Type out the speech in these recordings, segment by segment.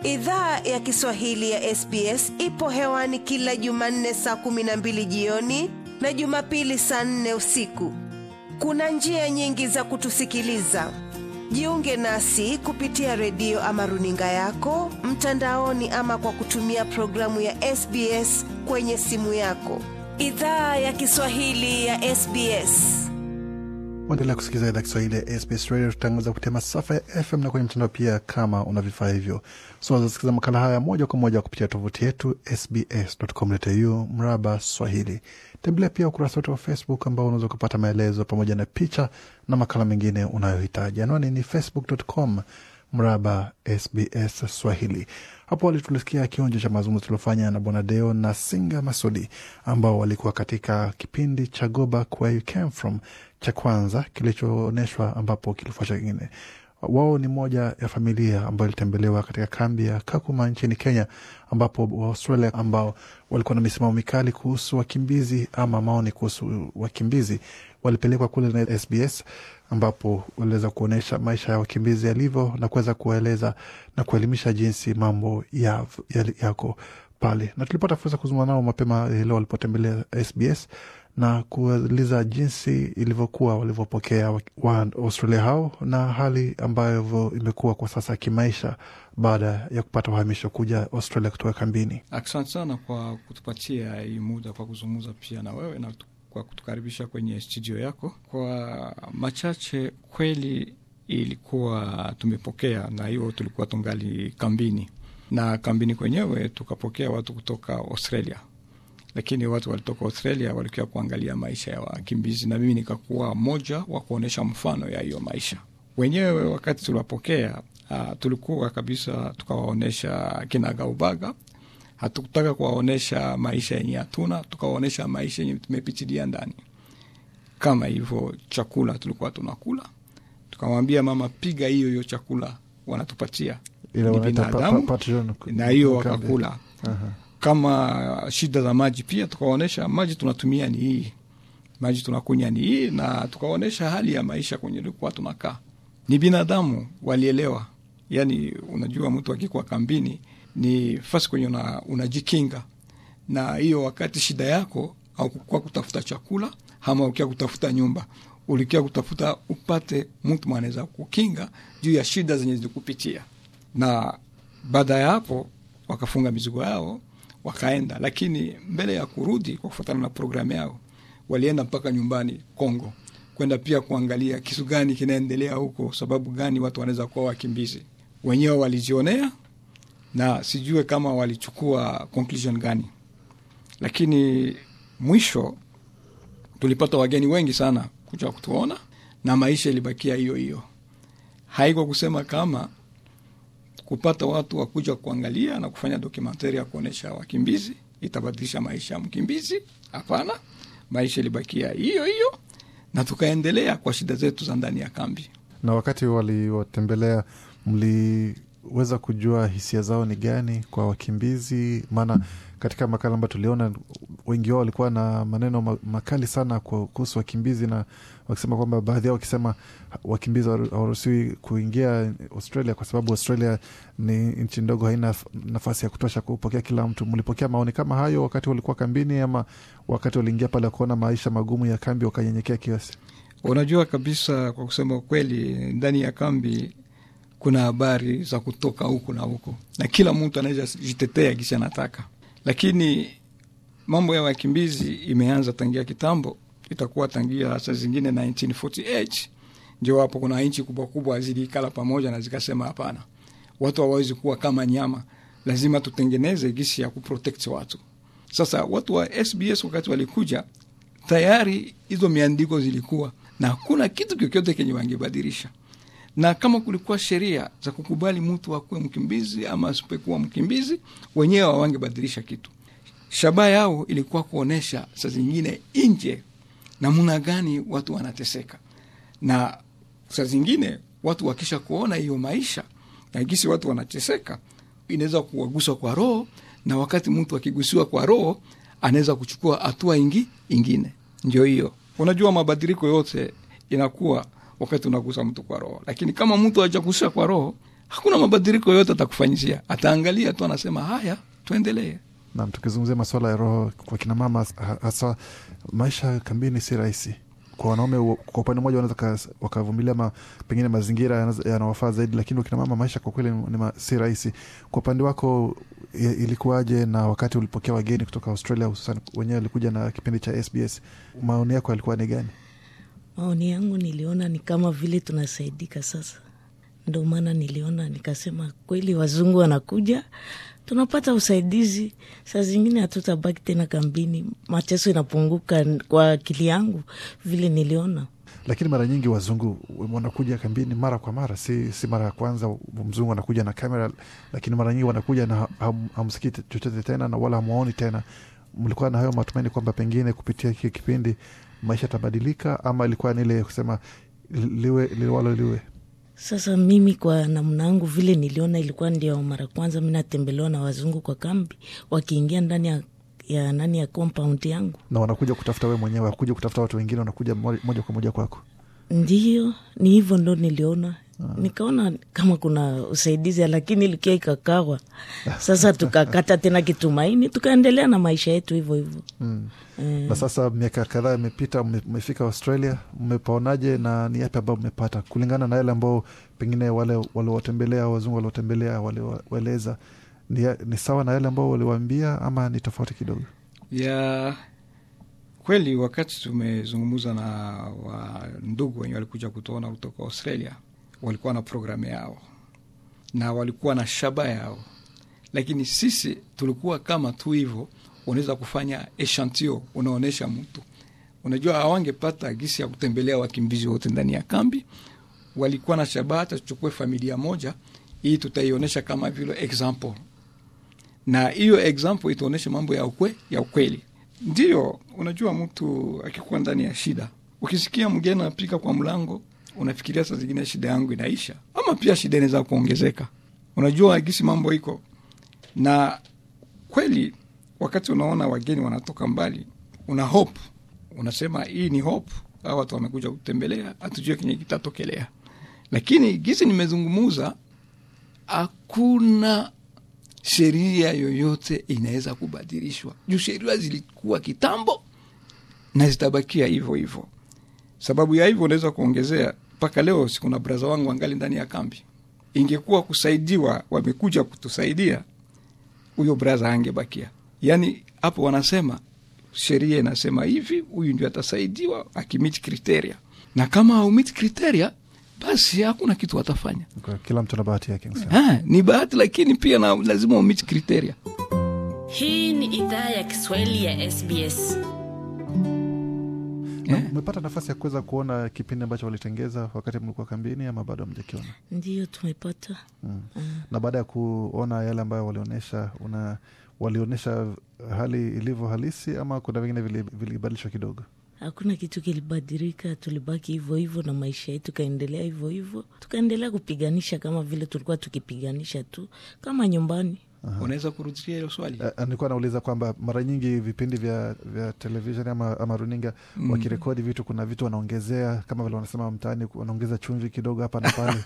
idhaa ya kiswahili ya sbs ipo hewani kila jumanne saa kumi na mbili jioni na jumapili saa nne usiku kuna njia nyingi za kutusikiliza jiunge nasi kupitia redio ama runinga yako mtandaoni ama kwa kutumia programu ya sbs kwenye simu yako idhaa ya kiswahili ya sbs Waendelea kusikiliza idhaa Kiswahili ya SBS Radio. Tutangaza kupitia masafa ya FM na kwenye mtandao pia, kama una vifaa hivyo. So wazasikiliza makala haya moja kwa moja kupitia tovuti yetu sbs.com.au mraba Swahili. Tembelea pia ukurasa wetu wa Facebook ambao unaweza kupata maelezo pamoja na picha na makala mengine unayohitaji. Anwani ni facebook.com mraba SBS Swahili. Hapo awali tulisikia kionjo cha mazungumzo tuliofanya na Bwana Deo na Singa Masudi ambao walikuwa katika kipindi cha Go Back Where You Came From cha kwanza kilichoonyeshwa, ambapo kilifuata kingine. Wao ni moja ya familia ambayo ilitembelewa katika kambi ya Kakuma nchini Kenya, ambapo Waaustralia ambao walikuwa na misimamo mikali kuhusu wakimbizi ama maoni kuhusu wakimbizi walipelekwa kule na SBS ambapo waliweza kuonyesha maisha ya wakimbizi yalivyo na kuweza kuwaeleza na kuelimisha jinsi mambo ya, ya, yako pale, na tulipata fursa kuzungumza nao mapema leo walipotembelea SBS na kuuliza jinsi ilivyokuwa walivyopokea wa Australia hao na hali ambayo imekuwa kwa sasa kimaisha baada ya kupata uhamisho kuja Australia kutoka kambini. Asante sana kwa kutupatia hii muda kwa kuzungumza pia na wewe na kwa kutukaribisha kwenye studio yako. Kwa machache, kweli ilikuwa tumepokea, na hiyo tulikuwa tungali kambini, na kambini kwenyewe tukapokea watu kutoka Australia, lakini watu walitoka Australia walikuwa kuangalia maisha ya wakimbizi, na mimi nikakuwa mmoja wa kuonyesha mfano ya hiyo maisha wenyewe. Wakati tuliwapokea, uh, tulikuwa kabisa tukawaonyesha kinagaubaga hatukutaka kuwaonyesha maisha yenye hatuna, tukawaonyesha maisha yenye tumepitilia ndani. Kama hivyo, chakula tulikuwa tunakula, tukamwambia mama, piga hiyo hiyo chakula wanatupatia ni binadamu, na hiyo wakakula. Aha. Kama shida za maji pia tukawaonyesha maji tunatumia ni hii, maji tunakunya ni hii, na tukawaonyesha hali ya maisha kwenye tulikuwa tunakaa. Ni binadamu, walielewa. Yani unajua mtu akikuwa kambini ni fasi kwenye unajikinga una na hiyo. Wakati shida yako aukukuwa kutafuta chakula ama ukia kutafuta nyumba, ulikia kutafuta upate mtu mwanaweza kukinga juu ya shida zenye zilikupitia. Na baada ya hapo wakafunga mizigo yao wakaenda, lakini mbele ya kurudi, kwa kufuatana na programu yao, walienda mpaka nyumbani Kongo kwenda pia kuangalia kitu gani kinaendelea huko, sababu gani watu wanaweza kuwa wakimbizi. Wenyewe walijionea na sijue kama walichukua conclusion gani, lakini mwisho tulipata wageni wengi sana kuja kutuona na maisha ilibakia hiyo hiyo. Haiko kusema kama kupata watu wakuja kuangalia na kufanya dokumentari ya kuonyesha wakimbizi itabadilisha maisha ya mkimbizi. Hapana, maisha ilibakia hiyo hiyo, na tukaendelea kwa shida zetu za ndani ya kambi. Na wakati waliwatembelea mli weza kujua hisia zao ni gani kwa wakimbizi? Maana katika makala ambayo tuliona wengi wao walikuwa na maneno makali sana kuhusu wakimbizi, na wakisema kwamba baadhi yao wakisema wakimbizi hawaruhusiwi kuingia Australia kwa sababu Australia ni nchi ndogo, haina nafasi ya kutosha kupokea kila mtu. Mlipokea maoni kama hayo wakati walikuwa kambini, ama wakati waliingia pale kuona maisha magumu ya kambi wakanyenyekea kiasi? Unajua kabisa, kwa kusema ukweli, ndani ya kambi kuna habari za kutoka huku na huku, na kila mtu anaweza jitetea kisi anataka, lakini mambo ya wakimbizi imeanza tangia kitambo, itakuwa tangia saa zingine 1948 ndio hapo kuna nchi kubwa kubwa zilikala pamoja na zikasema, hapana, watu hawawezi kuwa kama nyama, lazima tutengeneze gisi ya kuprotect watu. Sasa watu wa SBS wakati walikuja, tayari hizo miandiko zilikuwa na hakuna kitu kyokyote kenye wangebadilisha na kama kulikuwa sheria za kukubali mtu akuwe mkimbizi ama asipekuwa mkimbizi, wenyewe hawangebadilisha kitu. Shabaha yao ilikuwa kuonyesha saa zingine nje namna gani watu wanateseka, na saa zingine watu wakisha kuona hiyo maisha na gisi watu wanateseka, inaweza kuwaguswa kwa roho, na wakati mtu akigusiwa kwa roho anaweza kuchukua hatua ingi ingine. Ndio hiyo, unajua mabadiliko yote inakuwa wakati unagusa mtu kwa roho, lakini kama mtu hajagusa kwa roho hakuna mabadiliko yoyote atakufanyizia ataangalia tu anasema haya tuendelee Nam, tukizungumzia masuala ya roho kwa kina mama, ha- hasa maisha kambini si rahisi kwa wanaume. wa- Kwa upande mmoja wanaweza ka- wakavumilia ma, pengine mazingira yanaweza- yanawafaa zaidi, lakini wakina mama maisha kwa kweli ni ma, si rahisi. Kwa upande wako i- ilikuwaje? Na wakati ulipokea wageni kutoka Australia, hususan wenyewe walikuja na kipindi cha SBS, maoni yako yalikuwa ni gani? Maoni yangu niliona ni kama vile tunasaidika sasa, ndo maana niliona nikasema, kweli wazungu wanakuja, tunapata usaidizi, saa zingine hatutabaki tena kambini, mateso inapunguka kwa akili yangu vile niliona. Lakini mara nyingi wazungu wanakuja kambini mara kwa mara, si, si mara ya kwanza mzungu anakuja na kamera, lakini mara nyingi wanakuja na ham- hamsikii chochote tena na wala hamwaoni tena. Mlikuwa na hayo matumaini kwamba pengine kupitia hiki kipindi maisha yatabadilika, ama ilikuwa ni ile kusema liwe liwalo liwe? Sasa mimi kwa namna yangu vile niliona, ilikuwa ndio mara kwanza mi natembelewa na wazungu kwa kambi, wakiingia ndani ya, ya nani ya compound yangu Na wanakuja kutafuta wewe mwenyewe, wakuja kutafuta watu wengine, wanakuja mo- moja kwa moja kwako. Ndiyo, ni hivyo ndo niliona. Nikaona kama kuna usaidizi, lakini ilikia ikakawa. Sasa tukakata tena kitumaini, tukaendelea na maisha yetu hivyo hivyo. Mm. Eh, Na sasa miaka kadhaa imepita, mme- mmefika Australia, mmepaonaje na ni yapi ambayo mmepata kulingana na yale ambao pengine wale waliowatembelea wazungu waliotembelea waliwaeleza? Ni, ya- ni sawa na yale ambao waliwaambia ama ni tofauti kidogo? ya kweli wakati tumezungumza na wa ndugu wenye walikuja kutuona kutoka australia walikuwa na programu yao na walikuwa na shaba yao lakini sisi tulikuwa kama tu hivyo unaweza kufanya eshantio unaonyesha mtu unajua hawangepata gisi ya kutembelea wakimbizi wote ndani ya kambi walikuwa na shabaha hata tuchukue familia moja hii tutaionyesha kama vile example na hiyo example itaonyesha mambo ya ukwe, ya ukweli ndiyo unajua mtu akikuwa ndani ya shida ukisikia mgeni anapika kwa mlango unafikiria saa zingine shida yangu inaisha ama pia shida inaweza kuongezeka unajua gisi mambo iko na kweli wakati unaona wageni wanatoka mbali una hope unasema hii ni hope au watu wamekuja kutembelea hatujue kenye kitatokelea lakini gisi nimezungumuza hakuna sheria yoyote inaweza kubadilishwa juu sheria zilikuwa kitambo na zitabakia hivyo hivyo sababu ya hivyo unaweza kuongezea mpaka leo sikuna braza wangu angali ndani ya kambi ingekuwa kusaidiwa wamekuja kutusaidia huyo braza angebakia yaani hapo wanasema sheria inasema hivi huyu ndio atasaidiwa akimiti kriteria na kama haumiti kriteria basi hakuna kitu watafanya Kwa Kila mtu na bahati yake. nisema. ha, ni bahati lakini pia na lazima umiti kriteria Hii ni idhaa ya Kiswahili ya SBS. Na Mmepata nafasi ya kuweza kuona kipindi ambacho walitengeza wakati mlikuwa kambini ama bado hamjakiona? ndiyo tumepata. na baada ya kuona yale ambayo walionyesha una walionyesha hali ilivyo halisi ama kuna vingine vili- vilibadilishwa kidogo Hakuna kitu kilibadilika, tulibaki hivyo hivyo na maisha yetu kaendelea hivyo hivyo, tukaendelea kupiganisha kama vile tulikuwa tukipiganisha tu kama nyumbani. unaweza kurudia hilo swali Eh, nilikuwa nauliza kwamba mara nyingi vipindi vya, vya televishen ama, ama runinga Mm. wakirekodi vitu kuna vitu wanaongezea kama vile wanasema mtaani wanaongeza chumvi kidogo hapa na pale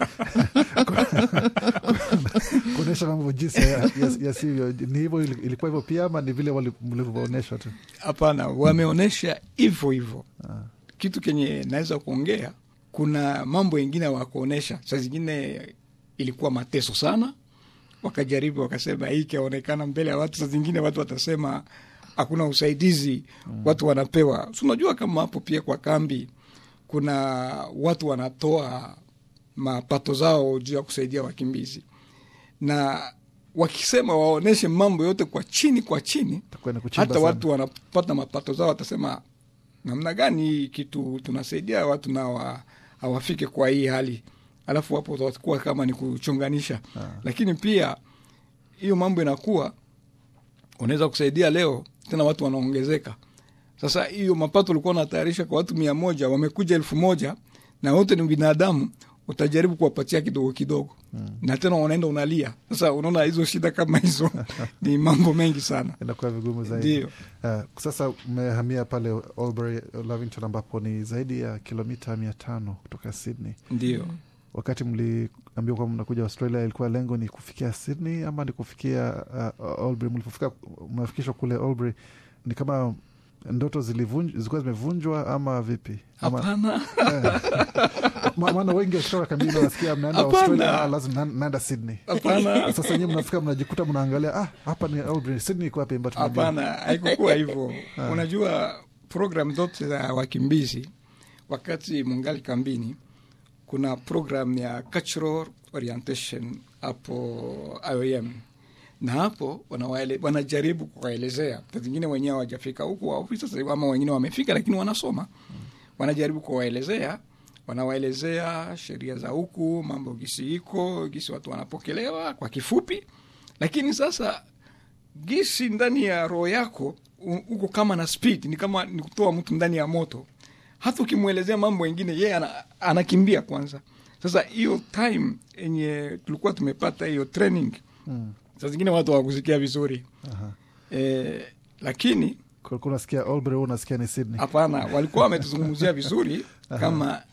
kuonyesha mambo jinsi ya- ya- yasivyo ni hivyo ili- ilikuwa hivyo pia ama ni vile wali- mlivyoonyeshwa tu hapana wameonyesha hivyo hivyo kitu kenye naweza kuongea kuna mambo yengine wakuonyesha saa zingine ilikuwa mateso sana wakajaribu wakasema hii ikionekana mbele ya watu saa zingine watu watasema hakuna usaidizi mm. watu wanapewa si unajua kama hapo pia kwa kambi kuna watu wanatoa mapato zao juu ya kusaidia wakimbizi na wakisema waoneshe mambo yote kwa chini kwa chini Itakuwa ni kuchimba hata sana. watu wanapata mapato zao watasema namna gani hii kitu tunasaidia watu na wa, hawafike kwa hii hali alafu hapo watakuwa kama ni kuchunganisha lakini pia hiyo mambo inakuwa unaweza kusaidia leo tena watu wanaongezeka sasa hiyo mapato ulikuwa unatayarisha kwa watu mia moja wamekuja elfu moja na wote ni binadamu utajaribu kuwapatia kidogo kidogo mm. na tena unaenda unalia sasa unaona hizo shida kama hizo ni mambo mengi sana inakuwa vigumu zaidi ndio Uh, sasa mmehamia pale Albury, Lavington ambapo ni zaidi ya kilomita mia tano kutoka Sydney. ndio Wakati mli mlipoambiwa kwamba mnakuja Australia, ilikuwa lengo ni kufikia Sydney ama ni kufikia uh, Albury? Mlipofika mnafikishwa kule Albury, ni kama ndoto zilivunj- zilikuwa zimevunjwa ama vipi? Ama, Hapana, Ma- maana wengi wakitoka kambini wanasikia mnaenda Hapana. Australia, ah, lazima na- naenda Sydney. hapana, Sasa nyewe mnafika mnajikuta mnaangalia, ah, hapa ni Albury, Sydney iko wapi? But tunajua. hapana, haikukuwa hivyo. Unajua program zote za wakimbizi wakati mungali kambini, kuna program ya cultural orientation hapo IOM na hapo wanawaele, wanajaribu kuwaelezea saa zingine wenyewe hawajafika huku waofisa sasa, ama wengine wamefika lakini wanasoma, wanajaribu kuwaelezea, wanawaelezea sheria za huku, mambo gisi iko gisi watu wanapokelewa kwa kifupi, lakini sasa gisi ndani ya roho yako u- uko kama na speed, ni kama ni kutoa mtu ndani ya moto. Hata ukimwelezea mambo mengine yeye ana, anakimbia kwanza. Sasa hiyo time yenye tulikuwa tumepata hiyo training Mm. saa zingine watu hawakusikia vizuri Aha. e, lakini Kulikuwa unasikia Albury, wewe unasikia ni Sydney. hapana, walikuwa wametuzungumzia vizuri kama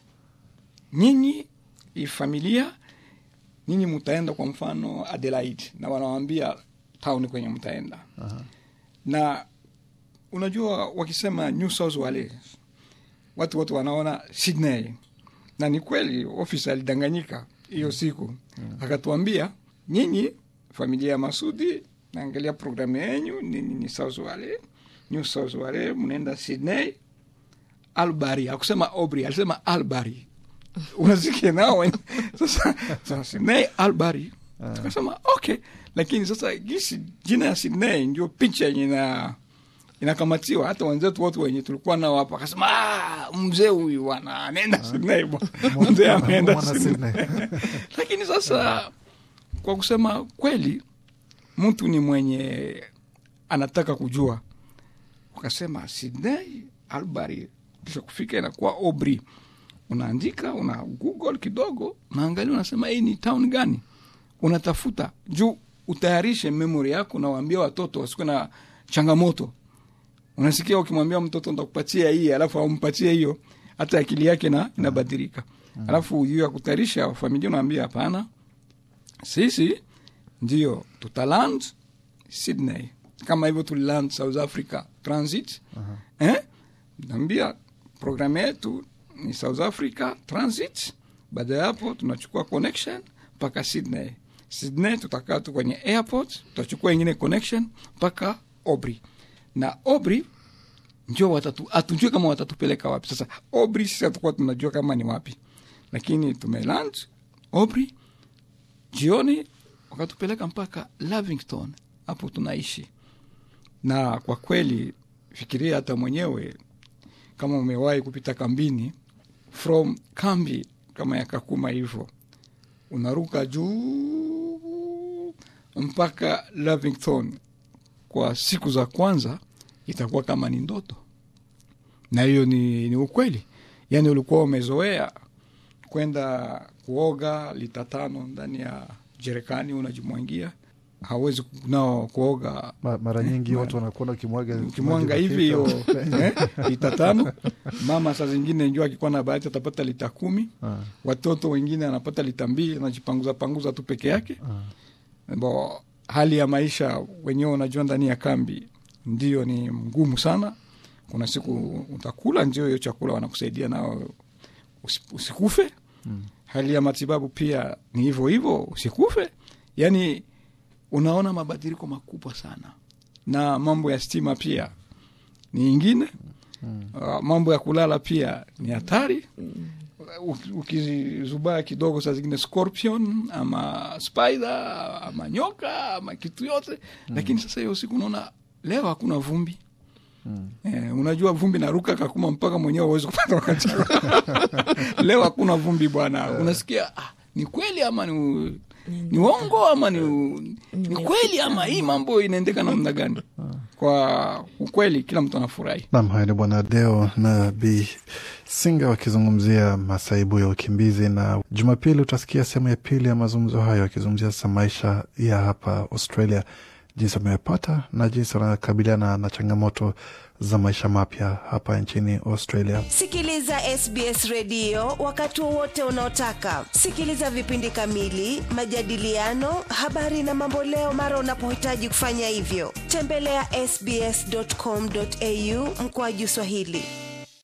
nyinyi hii familia nyinyi mtaenda kwa mfano Adelaide, na wanawambia town kwenye mtaenda Aha. na unajua wakisema New South Wales watu wote wanaona Sydney, na ni kweli ofisa alidanganyika hiyo siku akatuambia, nyinyi familia ya Masudi naangalia programu yenyu nini ni South Wales, New South Wales, mnaenda Sydney, Albury. Akusema Aubrey, alisema Albury. Unasikia nao wen- sasa, sasa Sydney Albury, tukasema okay, lakini sasa gisi jina ya Sydney ndio picha yenye na inakamatiwa hata wenzetu wote wenye tulikuwa nao hapa akasema "Ah, mzee huyu bwana anaenda Sydney bwana." mzee ameenda Mwana Sydney Sydney. lakini sasa kwa kusema kweli mtu ni mwenye anataka kujua ukasema Sydney Albury kisha kufika inakuwa Aubrey unaandika una google kidogo unaangalia unasema hii ni town gani unatafuta juu utayarishe memory yako nawaambia watoto wasikuwe na changamoto unasikia ukimwambia mtoto ndakupatia hii alafu aumpatie hiyo hata akili yake na inabadilika alafu juu ya kutayarisha familia unaambia hapana sisi ndio tutaland Sydney kama hivyo tuliland South Africa transit eh? naambia programu yetu ni South Africa transit. Baada ya hapo tunachukua connection mpaka Sydney. Sydney tutakaa tu kwenye airport, tutachukua ingine connection mpaka Aubrey na Aubrey ndio watatu, hatujui kama watatupeleka wapi. Sasa Aubrey sisi hatukuwa tunajua kama ni wapi, lakini tumeland Aubrey jioni wakatupeleka mpaka Lavington, hapo tunaishi. Na kwa kweli, fikiria hata mwenyewe kama umewahi kupita kambini, from kambi kama ya Kakuma hivyo, unaruka juu mpaka Lavington kwa siku za kwanza, itakuwa kama ni ndoto, na hiyo ni, ni ukweli. Yani ulikuwa umezoea kwenda kuoga lita tano ndani ya jerekani unajimwangia, hawezi nao kuoga Ma- mara nyingi watu wanakuona ukimwaga ukimwanga maji hivi hiyo mapita. eh, lita tano. Mama saa zingine njua akikuwa na bahati atapata lita kumi. Ah, Watoto wengine anapata lita mbili, anajipanguza panguza tu peke yake. ah. Bo, hali ya maisha wenyewe unajua, ndani ya kambi ndio ni ngumu sana. Kuna siku utakula ndio hiyo chakula wanakusaidia nao usi- usikufe. Hali ya matibabu pia ni hivyo hivyo, usikufe. Yani unaona mabadiliko makubwa sana, na mambo ya stima pia ni ingine. Uh, mambo ya kulala pia ni hatari. Uki- Ukizubaa kidogo, saa zingine scorpion ama spider ama nyoka ama kitu yote, lakini sasa hiyo siku unaona leo hakuna vumbi. Eh, unajua vumbi naruka kakuma mpaka mwenyewe uwezi kupata wakati leo hakuna vumbi bwana, unasikia ah, ni kweli ama ni, ni uongo ama ni, ni kweli ama hii mambo inaendeka namna gani? Kwa ukweli kila mtu anafurahi. Nam, haya ni Bwana Deo na Bi Singa wakizungumzia masaibu ya ukimbizi, na Jumapili utasikia sehemu ya pili ya mazungumzo hayo, akizungumzia sasa maisha ya hapa Australia jinsi wamepata na jinsi wanakabiliana na changamoto za maisha mapya hapa nchini Australia. Sikiliza SBS redio wakati wowote unaotaka. Sikiliza vipindi kamili, majadiliano, habari na mamboleo mara unapohitaji kufanya hivyo. Tembelea ya sbs.com.au mkoaju Swahili.